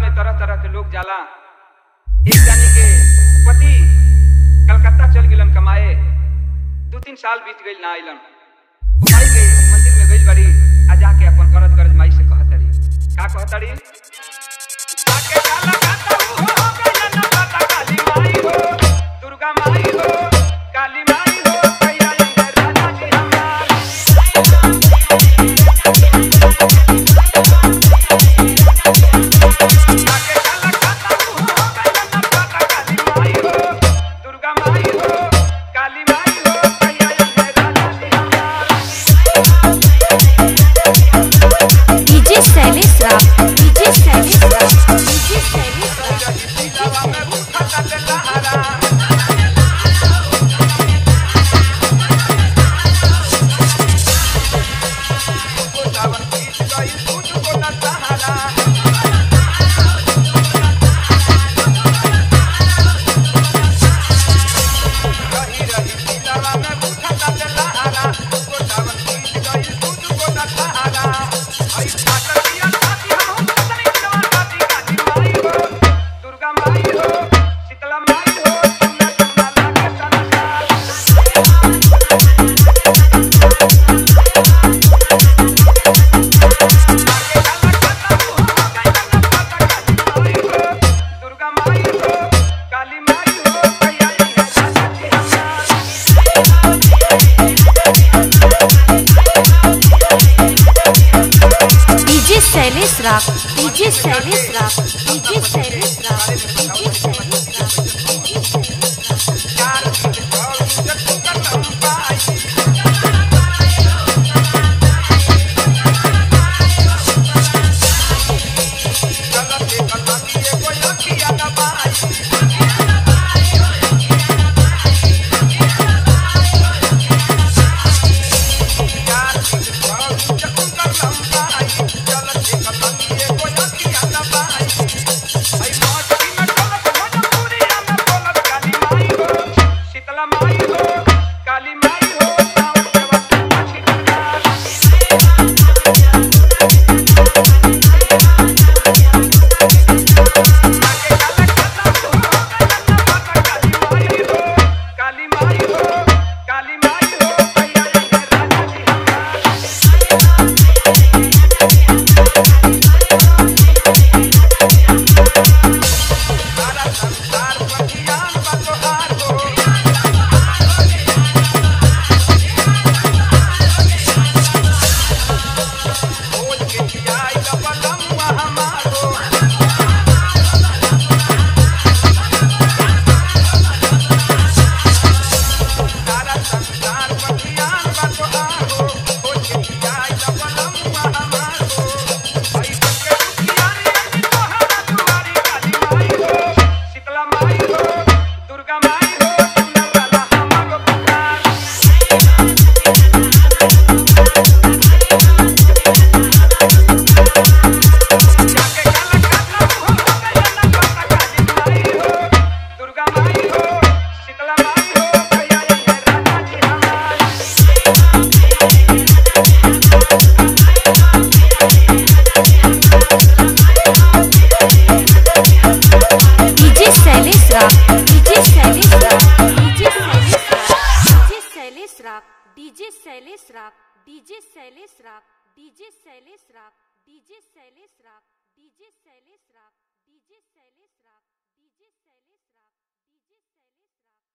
में तरह तरह के लोग जाला एक जानी के पति कलकत्ता चल गेलन कमाए दू तीन साल बीत गइल ना आइलन उ माई के मंदिर में गइल बाड़ी आ जाके अपन करज करज माई से कहतड़ी का कहतड़ी जाके कलकत्ता उ हो गइल ना पता काली माई हो दुर्गा माई हो काली माई हो भैया ये राजा जी हमार जाके कलकत्ता उ हो गइल ना पता काली माई हो दुर्गा माई हो काली माई हो भैया ये राजा जी हमार DJ Shailesh Rao DJ Shailesh Rao DJ Shailesh Rao दिलवा में उठा दे लहरा तुझको सावन बीत गई तुझको न सहारा रही रही दिलवा में उठा दे लहरा तुझको सावन बीत गई तुझको न सहारा आई फाटल दिया छाती हम पतनी दिलवा छाती काली माई हो दुर्गा माई हो शीतला माई हो सुना सुना लागे संसार दुर्गा माई हो काली माई हो भैया ये राजा जी हमार DJ Shailesh Rao DJ Shailesh Rao DJ Shailesh Rao DJ Shailesh Rao चार दिन और जग कलम पाई चलते कलम कोई अखिया दबाई चार दिन और जग कलम पाई चलते कलम कोई अखिया दबाई आई मौज की न ढोलक भोजपुरिया में बोलत काली माई हो शीतला माई हो काली माई हो सावन के वक्त अच्छी सरकार आगे काला काला हो गया पता काली माई हो काली माई हो काली माई हो भैया ये राजा जी हमार सारा संसार बगियान बतोहार हो बोल के जियाई लबलम हमार हो सारा संसार बगियान बतोहार हो बोल के जियाई लबलम हमार हो भाई बच्चे दुखियारी आई तोहरा दुआरी काली माई हो शीतला माई हो दुर्गा माई हो सुनर वाला हमारो पुकार जाके कलकत्ता हो गया ना पता काली माई हो दुर्गा माई हो शीतला माई हो भैया ये राजा जी हमार DJ Shailesh Rao DJ Shailesh Rao DJ Shailesh Rao DJ Shailesh Rao DJ Shailesh Rao DJ Shailesh Rao DJ Shailesh Rao DJ Shailesh Rao DJ Shailesh Rao DJ Shailesh Rao DJ Shailesh राव